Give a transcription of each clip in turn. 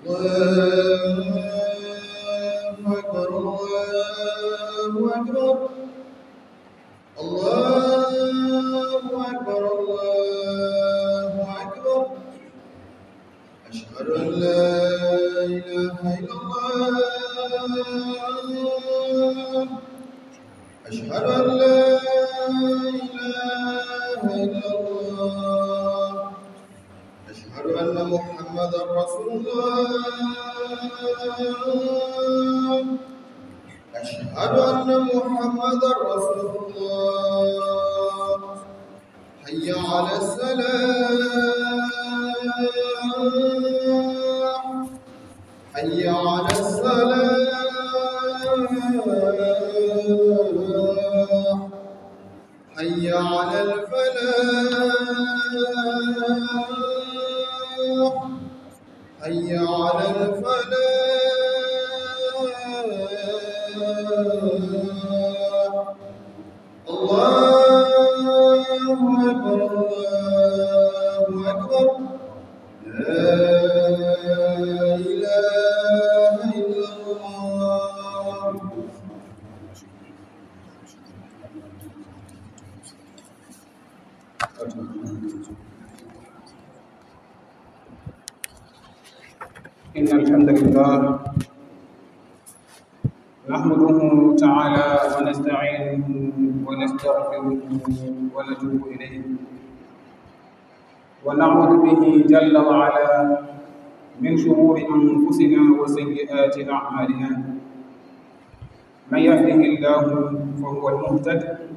الله أكبر الله أكبر الله أكبر الله أكبر أشهد أن لا إله إلا الله أشهد أن لا إله إلا الله أشهد أن محمدا رسول الله أشهد أن محمدا رسول الله حي على السلام حي على السلام حي على الفلاح حي على الفلاح الله أكبر الله أكبر لا إله إلا الله إن الحمد لله نحمده تعالى ونستعينه ونستغفره ونتوب إليه ونعوذ به جل وعلا من شرور أنفسنا وسيئات أعمالنا من يهده الله فهو المهتد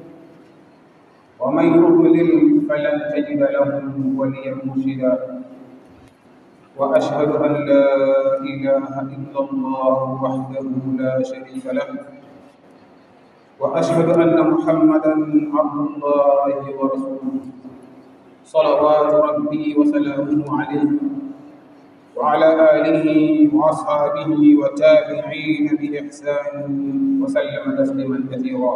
ومن يضلل فلن تجد له وليا مرشدا وأشهد أن لا إله إلا الله وحده لا شريك له وأشهد أن محمدا عبد الله ورسوله صلوات ربي وسلامه عليه وعلى آله وأصحابه وتابعين بإحسان وسلم تسليما كثيرا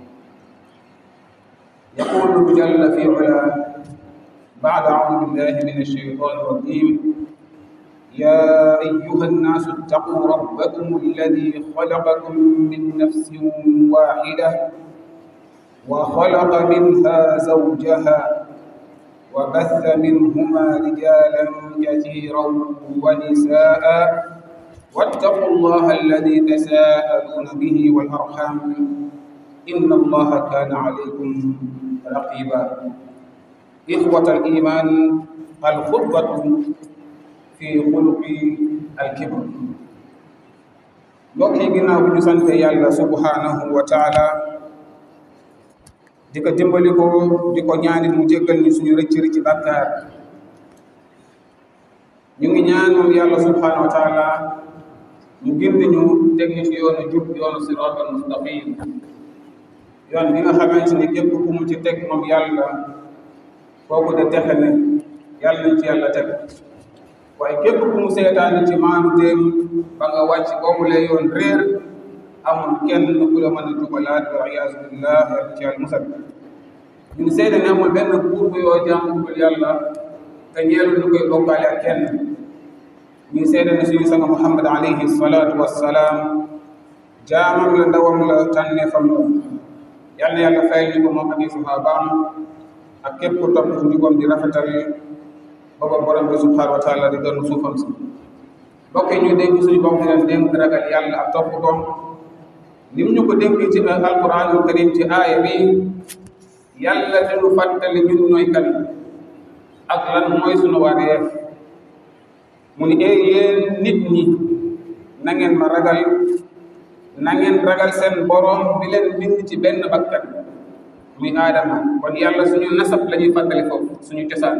يقول جل في علاه بعد أعوذ بالله من الشيطان الرجيم يا أيها الناس اتقوا ربكم الذي خلقكم من نفس واحدة وخلق منها زوجها وبث منهما رجالا كثيرا ونساء واتقوا الله الذي تساءلون به والأرحام إن الله كان عليكم رقيبا إخوة الإيمان الخطبة fi xuluqi alkibr mbokk yi ginnaaw bi ñu sante yàlla subhanahu wa taala di ko dimbali ko di ko ñaanit mu jéggal ñu suñu rëcc rëcc bàkkaar ñu ngi ñaan moom yàlla subhanahu wa taala ñu gindi ñu teg ñu ci yoonu jub yoonu siraatal mustaqim yoon bi nga xamante ni képp ku mu ci teg moom yàlla kooku de texe ne yàlla nañ ci yàlla teg waaye képp ku mu seetaani ci maanu déem ba nga wàcc boobu lay yoon réer amul kenn ku la mën a jubalaat wa iyaasu billah yàlla ci yàlla musal ñun seede ne amul benn buur bu yoo jaamu dul yàlla te ñeelu ñu koy bokkaale ak kenn ñu seede ne suñu sanga muhammad alayhi salaatu wassalaam jaamam la ndawam la tànneefam la yal na yàlla fayal ñu ko moom ak i sahabaam ak képp ku topp ci njubam di rafetal booba borom bi subhanahu wa taala di doon suufam si bokk ñu dénk suñu bopp di leen dénk ragal yàlla ak topp ko ni mu ñu ko dénk ci alquranul karim ci aaya bi yàlla dañu fàttali ñun ñooy kan ak lan mooy suñu wareef mu ni ee yéen nit ñi na ngeen ma ragal na ngeen ragal seen borom bi leen bind ci benn bakkan muy aadama kon yàlla suñu nasab la ñuy fàttali foofu suñu cosaan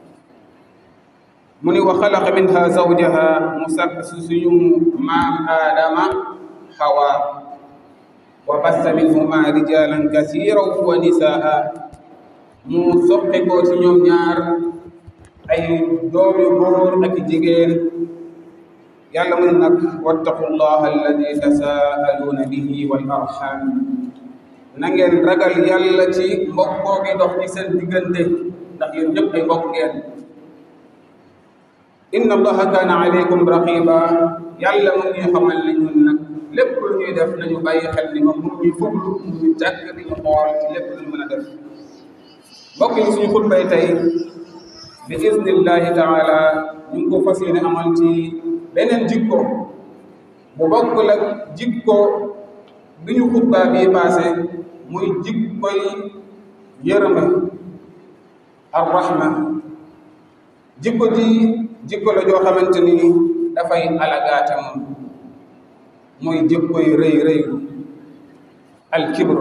mu ni wa xalaqa minha zawjaha mu sàkk si suñu maam aadama hawa wa bassa minhuma rijalan kasiran wa nisaa mu soqe ko ci ñoom ñaar ay doom yu góor ak jigéen yàlla mu ne nag wattaqullaha alladi tasaaluuna bihi wal arham na ngeen ragal yàlla ci mbokkoo gi dox ci seen diggante ndax yéen ñëpp ay mbokk ngeen inna allaha kaana alaykum raqiba yàlla mu ngi xamal ne ñun nag lépp lu ñuy def nañu bàyyi xel ni moom mu ñuy fuglu mu ñu jàkk di ñu xool ci lépp lu ñu mën a def mbokk yi suñu xutbay tey bi iznillahi taala ñu ngi ko fas yéene amal ci beneen jikko bu bokkul ak jikko bi ñu xutbaa bii passé muy jikkoy yërëme arrahma jikko ji jikko la joo xamante ni dafay alagaate moom muy jikkoy rëy rëylu alkibru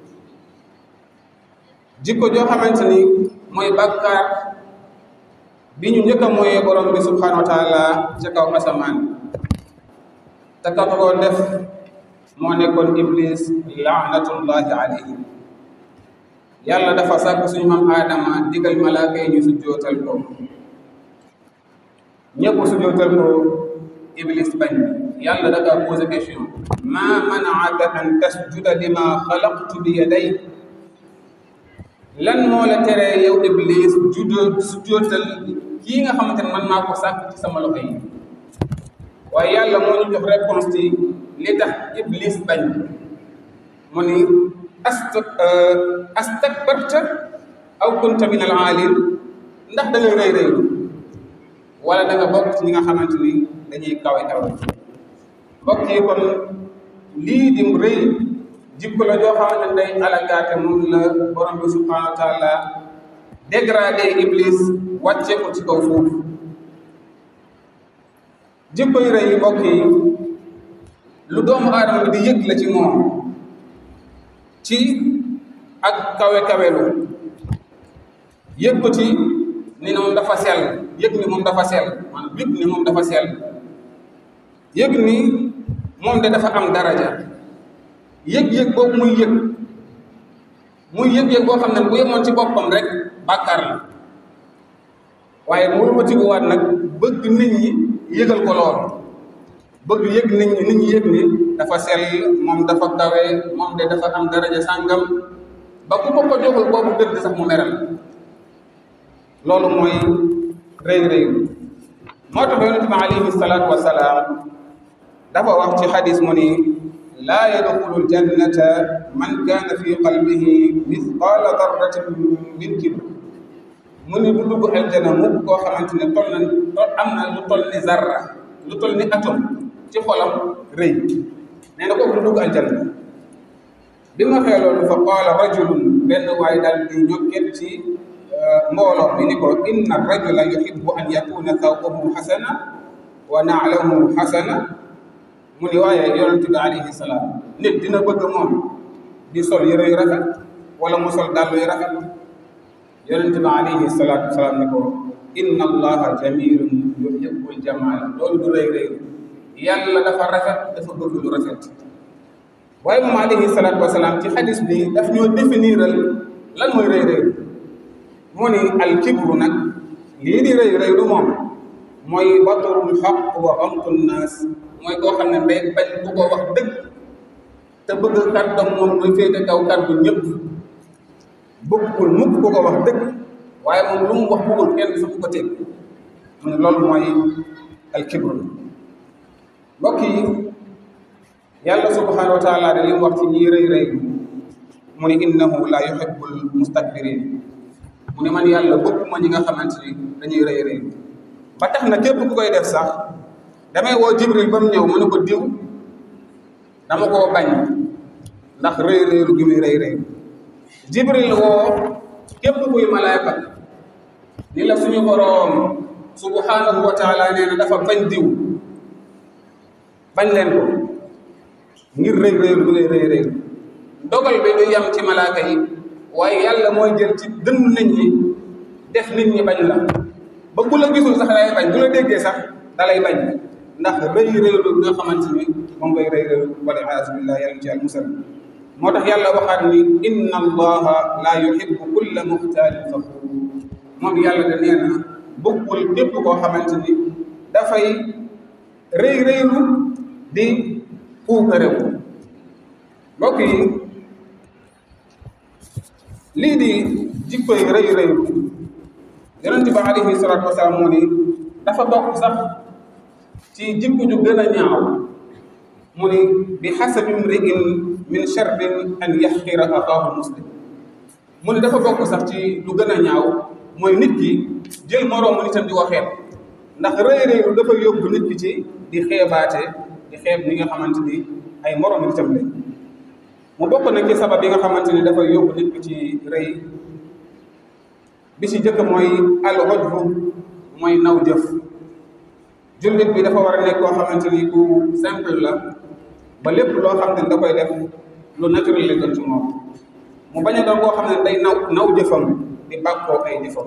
jikko joo xamante ni mooy bàkkaar bi ñu njëkk a mooyee borom bi subhanahu wa taala ca kaw asamaan te ka ko def moo nekkoon iblis laanatullahi alayhi yàlla dafa sàkk suñu maam aadama digal malaaka yi ñu sujjootal ko ñëpp sujjootal ko iblis bañ yàlla da kaa posé question ma manaaka an tasjuda lima xalaqtu bi yaday lan moo la teree yow iblis juddoo sujjootal kii nga xamante ne man maa ko sàkk ci sama loxo yi waaye yàlla moo ñu jox réponse ci li tax iblis bañ mu ni ast astakbarta aw kunta min al aalin ndax da ngay rëy rëylu wala da nga bokk ci ñi nga xamante ni dañuy kawe kawe mbokk yi kon lii di rëy jikko la joo xamante ne day alagaate moom la borom bi subhanahu wa taala dégradé iblis wàcce ko ci kaw foofu jikko yu rëy yi mbokk yi lu doomu aadama bi di yëg la ci moom ci ak kawe-kawelu yëg ko ci ni moom dafa sell yëg ni moom dafa sell maanaam yëg ni moom dafa sell yëg ni moom de dafa am daraja yëg-yëg boobu muy yëg muy yëg-yëg boo xam ne bu yemoon ci boppam rek bàkkaar la waaye mu wëlbatikuwaat nag bëgg nit ñi yëgal ko lool bëgg yëg nit ñi nit ñi yëg ni dafa sell moom dafa kawe moom de dafa am daraja sàngam ba ku ko ko joxul boobu dëgg sax mu meral loolu mooy rëy rëy moo tax yonente bi alayhi salaatu wasalaam dafa wax ci xadis mu ni laa yadxulu ljannata man kaana fi qalbihi mithqaala darratin min kibr mu ni du dugg aljana mukk koo xamante ne toll na am na lu toll ni zarra lu toll ni atome ci xolam rëy nee na kooku du dugg aljanna bi ma xee loolu fa qaala rajulun benn waay daal di ñokket ci mbooloo mi ni ko inna rajula yuhibbu an yakuna thawbuhu xasana wa na'luhu xasana mu ni waaye yonente bi alayhi salaam nit dina bëgg moom di sol yëre yu rafet wala mu sol dàll yu rafet yonente bi alayhi salaatu wasalaam ni ko inna allaha jamilun yuhibbul jamala loolu du rëy rëy yàlla dafa rafet dafa bëgg lu rafet waaye moom alayhi salaatu wasalaam ci xadis bi daf ñoo définiral lan mooy rëy rëy mu ni al kibru nag lii di rëy rëy du moom mooy baturul xaq wa amtu naas mooy koo xam ne day bañ ku ko wax dëgg te bëgg kàddam moom muy féete kaw kàddu ñëpp bëggul mukk ku ko wax dëgg waaye moom lu mu wax bëggul kenn sax ko teg mu ne loolu mooy al kibru mbokk yi yàlla subhanahu wa taala de li mu wax ci ñii rëy rëy mu ne innahu la yuhibbul mustakbirin mu ne man yàlla bëgguma ñi nga xamante ni dañuy rëy rëy ba tax na képp ku koy def sax damay woo jibril ba mu ñëw mu ne ko diw dama koo bañ ndax rëy rëylu gi muy rëy rëy jibril woo képp kuy malaayka ni la suñu boroom subhanahu wa taala nee na dafa bañ diw bañ leen ko ngir rëy rëylu gi ngay rëy rëy dogal bi du yam ci malaaka yi waaye yàlla mooy jël ci dënn nit ñi def nit ñi bañ la ba ku la gisul sax dalay bañ bu la déggee sax dalay bañ ndax rëy rëylu nga xamante ni moom ngay rëy rëylu wala iyaazu billah yàlla ci al musal moo tax yàlla waxaat ni inna allaha la yuhibbu kulla muxtaalin faxuur moom yàlla da nee na bëggul képp koo xamante ni dafay rëy rëylu di puukarew mbokk yi lii di jikkoy rëy rëylu yonent bi alayhi salaatu wasalaam moo ni dafa bokk sax ci jikko ju gën a ñaaw mu ni bi xasabi mri'in min sharrin an yaxqira axaahu muslim mu ni dafa bokk sax ci lu gën a ñaaw mooy nit ki jël moroomu nitam di ko xeeb ndax rëy rëylu dafa yóbbu nit ki ci di xeebaate di xeeb ñi nga xamante ni ay moroomu nitam lañ mu bokk na ci sabab yi nga xamante ni dafa yóbbu nit ki ci rëy bi ci jëkk mooy al ujbu mooy naw jëf jullit bi dafa war a nekk koo xamante ni ku simple la ba lépp loo xam ne da koy def lu naturel la doon ci moom mu bañ a doon koo xam ne day naw naw jëfam di bàkkoo ay jëfam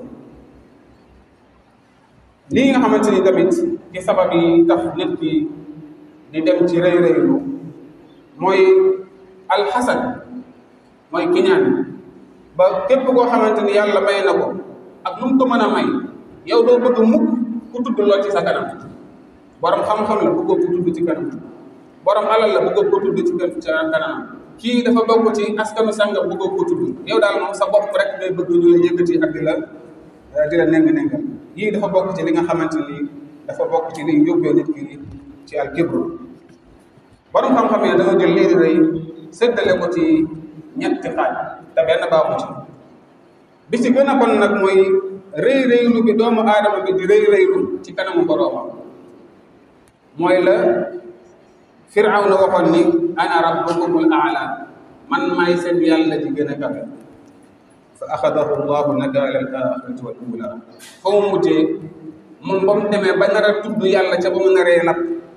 lii nga xamante ni tamit ci sabab yi tax nit ki di dem ci rëy rëylu mooy alxasad mooy kiñaan ba képp koo xamante ni yàlla may na ko ak lu mu ko mën a may yow doo bëgg mukk ku tudd lool ci sa kanam borom xam-xam la bëggoo ko tudd ci kanam borom alal la bëggoo ko tudd ci kanam kii dafa bokk ci askanu sàngam bëggoo ko tudd yow daal moom sa bopp rek ngay bëgg ñu la yëkkati ak di la di la neng-nengal yii dafa bokk ci li nga xamante ni dafa bokk ci liy yóbbee nit ki ci al kibru borom xam-xam yi dañoo jël lii di rëy séddale ko ci ñetti xaaj te benn baaxu ci bi ci gën a bon nag mooy rëy rëylu bi doomu aadama bi di rëy rëylu ci kanamu boroomam mooy la firawna waxoon ni ana rabbukumul aala man maay seen yàlla ji gën a kawe fa axadahu llahu nakaala al axirati wal ula fa mu mujjee moom ba mu demee ba nar a tudd yàlla ca ba mu naree lap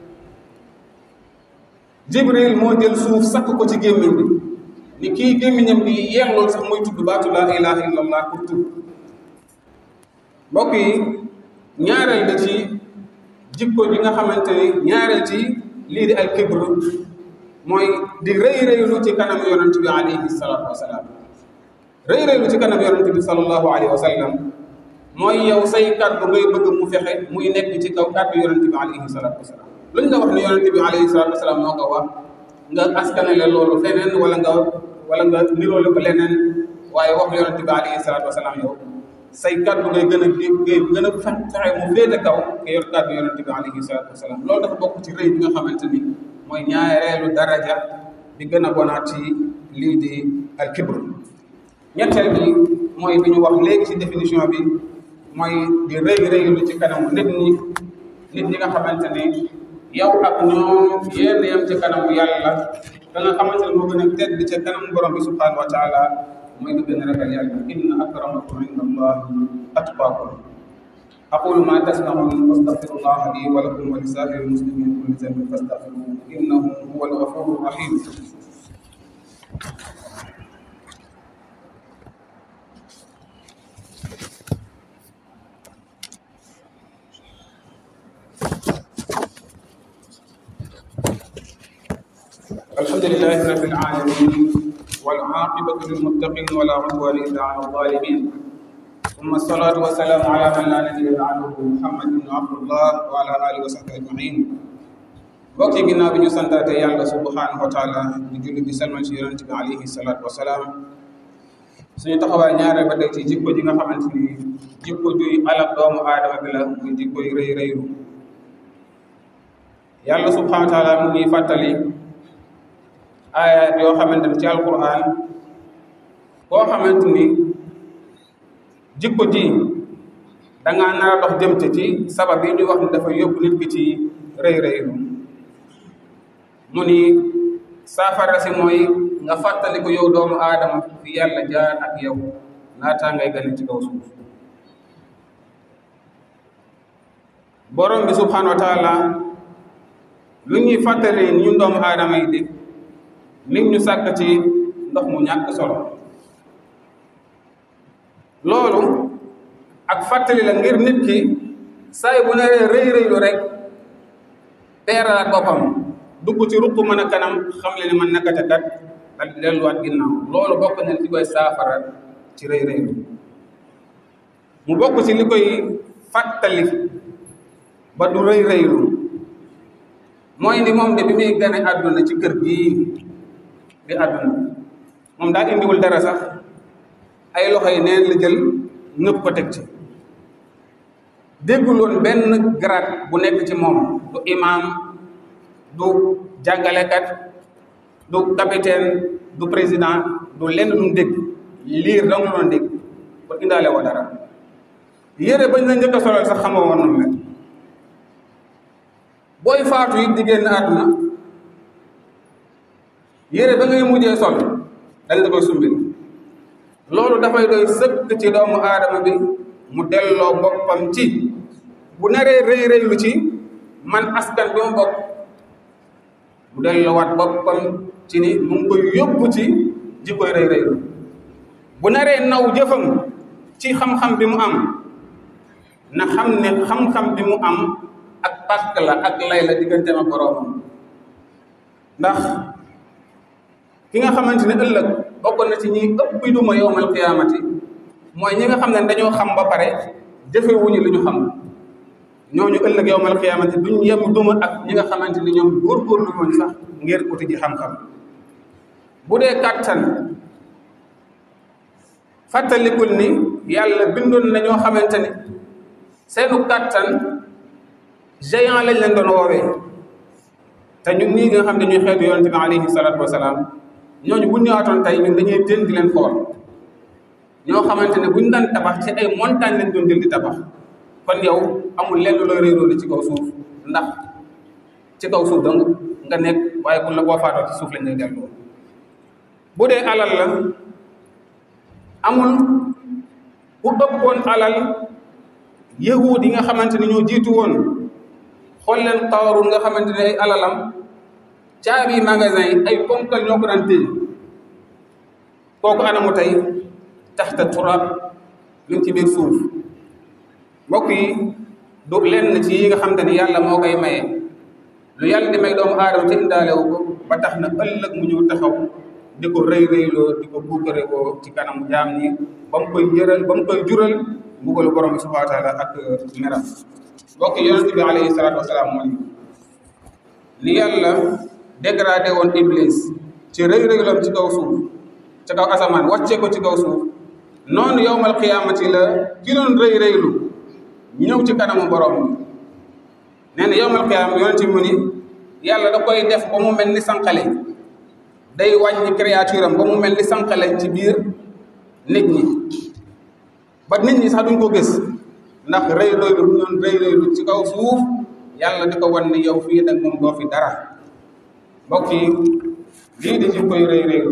jibril moo jël suuf sakk ko ci gémmiñ bi ni kii gémmiñam bi yeexlool sax muy tudd baatu laa ilaha illa allah pour tudd mbokk yi ñaareel da ci jikko ji nga xamante ni ñaareel ci lii di al kibr mooy di rëy rëylu ci kanam yonent bi alayhi salaatu wasalaam rëy rëylu ci kanam yonent bi sallallahu alayhi wa sallam mooy yow say kàddu ngay bëgg mu fexe muy nekk ci kaw kàddu yonent bi alayhi salaatu wasalaam lu ñu la wax ne yonent bi alayhi salaatu wasalaam moo ko wax nga askanale loolu feneen wala nga wala nga niroole ko leneen waaye wax yonent bi alayhi salaatu wasalaam yow say kàddu ngay gën a ngay gën a fexe mu féete kaw nga yor kàddu yonent bi alayhi salaatu wasalaam loolu dafa bokk ci rëy bi nga xamante ni mooy ñaareelu daraja bi gën a bonaat ci lii di al kibr ñetteel bi mooy bi ñu wax léegi ci définition bi mooy di rëy rëylu ci kanamu nit ñi nit ñi nga xamante ne yow ak ñoom yéen yam ci kanamu yàlla da nga xamante ne moo gën a tedd ci kanamu borom bi subhanahu wa taala mooy nga gën a ragal yàlla inna akramakum inda allahi atqaakum aqulu ma tasmaun wastaghfirullah li wa lakum wa li saa'iri muslimin kulli dhanbin fastaghfiruhu innahu huwa al-ghafuru rahim الحمد لله رب العالمين والعاقبة للمتقين ولا عدوان إلا على الظالمين ثم الصلاة والسلام على من لا نبي بعده محمد بن عبد الله وعلى آله وصحبه أجمعين mbokk yi ginnaaw bi ñu santaate yàlla subhanahu wa taala di julli di salmal ci yonente bi alayhi salaatu wasalaam suñu taxawaay ñaareel ba tey ci jikko ji nga xamante ni jikko juy alak doomu aadama bi la muy jikko yu rëy rëylu yàlla subhanahu wa taala mu ngi fàttali ayat yoo xamante ni ci alquran koo xamante ni jikko ji dangaa nar a dox jëm ci ci sabab yi ñuy wax ni dafa yóbbu nit ki ci rëy rëylu mu ni saafara si mooy nga fàttali ko yow doomu aadama fi yàlla jaar ak yow laataa ngay gane ci kaw suuf borom bi subhanahu wa taala lu ñuy fàttali ñun doomu aadama yi di nit ñu sàkk ci ndox mu ñàkk solo loolu ak fàttali la ngir nit ki saay bu naree rëy rëylu rek teeralaat boppam dugg ci ruq mën a kanam xam le ni man nakate kat dal di delluwaat ginnaaw loolu bokk na li koy saafara ci rëy rëylu mu bokk ci li koy fàttali ba du rëy rëylu mooy ni moom de bi muy gane àdduna ci kër gii di àdduna moom daa indiwul dara sax ay loxo yi neen la jël nëpp ko teg ci dégguloon benn grade bu nekk ci moom du imam du jàngalekat du capitaine du président du lenn lu mu dégg liir dong la doon dégg kon indaale woo dara yére bañ la njëkk a solal sax xamoo woon nu mel booy faatu it di génn àdduna yére ba ngay mujjee sol dañ la koy sumbil loolu dafay doy sëkk ci doomu aadama bi mu delloo boppam ci bu naree rëy rëylu ci man askan bi mu bokk mu delloowaat boppam ci ni mu ngi koy yóbbu ci jikkoy rëy rëylu bu naree naw jëfam ci xam-xam bi mu am na xam ne xam-xam bi mu am ak pàkk la ak lay la digganteem ak boroomam ndax ki nga xamante ne ëllëg bokk na ci ñi ëpp duma yowmal qiyaamati mooy ñi nga xam ne dañoo xam ba pare jëfewuñu li ñu xam ñooñu ëllëg yowmal qiyaamati duñ yem duma ak ñi nga xamante ni ñoom góorgóorlu woon sax ngir uti ji xam-xam bu dee kàttan fàttalikul ni yàlla bindoon na ñoo xamante ni seenu kàttan géant lañ leen doon woowee te ñun ñii nga xam ne ñuy xeetu yonente bi alayhi salaatu wasalaam ñooñu bu ñëwaatoon tey ñun dañuy jël di leen xool ñoo xamante ne buñ daan tabax ci ay montagne lañ doon jël di tabax kon yow amul lenn looy réeróo ci kaw suuf ndax ci kaw suuf dong nga nekk waaye bu la boo faatoo ci suuf lañ lay delloo bu dee alal la amul ku ëppoon alal yahuud yi nga xamante ni ñoo jiitu woon xool leen Qaaruun nga xamante ne ay alalam caabi magasin yi ay ponkal ñoo ko daan téye kooku anamu tey taxta turab lu ci biir suuf mbokk yi du lenn ci yi nga xamante ni yàlla moo koy maye lu yàlla di may doomu aadama te indaalewu ko ba tax na ëllëg mu ñëw taxaw di ko rëy rëyloo di ko buukare ko ci kanamu jaam ñi ba mu koy jëral ba mu koy jural mbugalu borom bi subhanahu wa taala ak meram mbokk yonente bi alayhi salaatu wasalaam mooy ni yàlla dégradé woon iblis ci rëy rëyloom ci kaw suuf ci kaw asamaan wàccee ko ci kaw suuf noonu yowmal qiyaamati la ki doon rëy rëylu ñëw ci kanamu borom bi nee na yowmal qiyaama yonente bi mu ni yàlla da koy def ba mu mel ni sànqale day wàññi créature am ba mu mel ni sànqale ci biir nit ñi ba nit ñi sax duñ ko gis ndax rëy rëylu bu ñoon rëy rëylu ci kaw suuf yàlla di ko wan ni yow fii nag moom doo fi dara mbokk yi lii di jikkoy rëy rëylu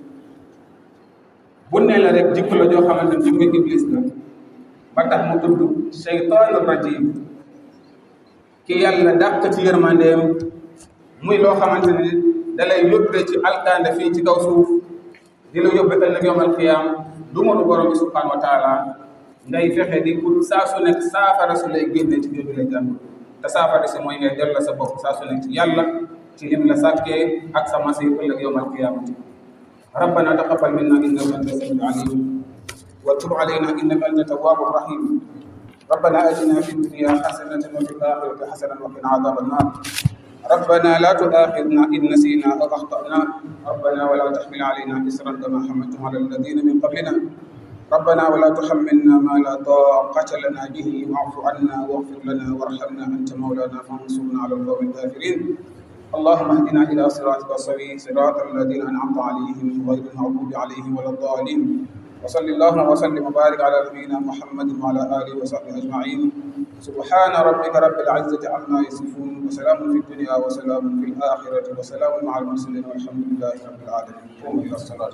bu ne la rek jikko la joo xamante ne jikko iblis la ba tax mu tudd seytaanu rajim ki yàlla dàq ci yërmandeem muy loo xamante ne da lay yóbbee ci alkande fii ci kaw suuf di la yóbbe ëllëg yawmal qiyaam du ma du borom bi subhanahu wa taala ngay fexe di ut saa su nekk saafara su lay génne ci jooju lay jàng te saafara si mooy ngay delloo sa bopp saa su nekk ci yàlla ci lim la sàkkee ak sa masi ëllëg yawmal qiyaamati ربنا تقبل منا انك انت السميع العليم وتب علينا انك انت التواب الرحيم ربنا اتنا في الدنيا حسنه وفي الاخره حسنه وقنا عذاب النار ربنا لا تؤاخذنا ان نسينا او اخطانا ربنا ولا تحمل علينا اسرا كما حملته على الذين من قبلنا ربنا ولا تحملنا ما لا طاقة لنا به واعف عنا واغفر لنا وارحمنا أنت مولانا فانصرنا على القوم الكافرين اللهم اهدنا إلى صراطك السوي صراط الذين أنعمت عليهم غير المغضوب عليهم ولا الضالين وصل اللهم وسلم وبارك على نبينا محمد وعلى آله وصحبه أجمعين سبحان ربك رب العزة عما يصفون وسلام في الدنيا وسلام في الآخرة وسلام مع المرسلين والحمد لله رب العالمين قوموا إلى الصلاة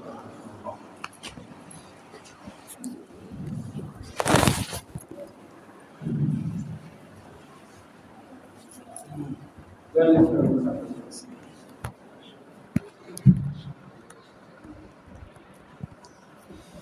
Thank you.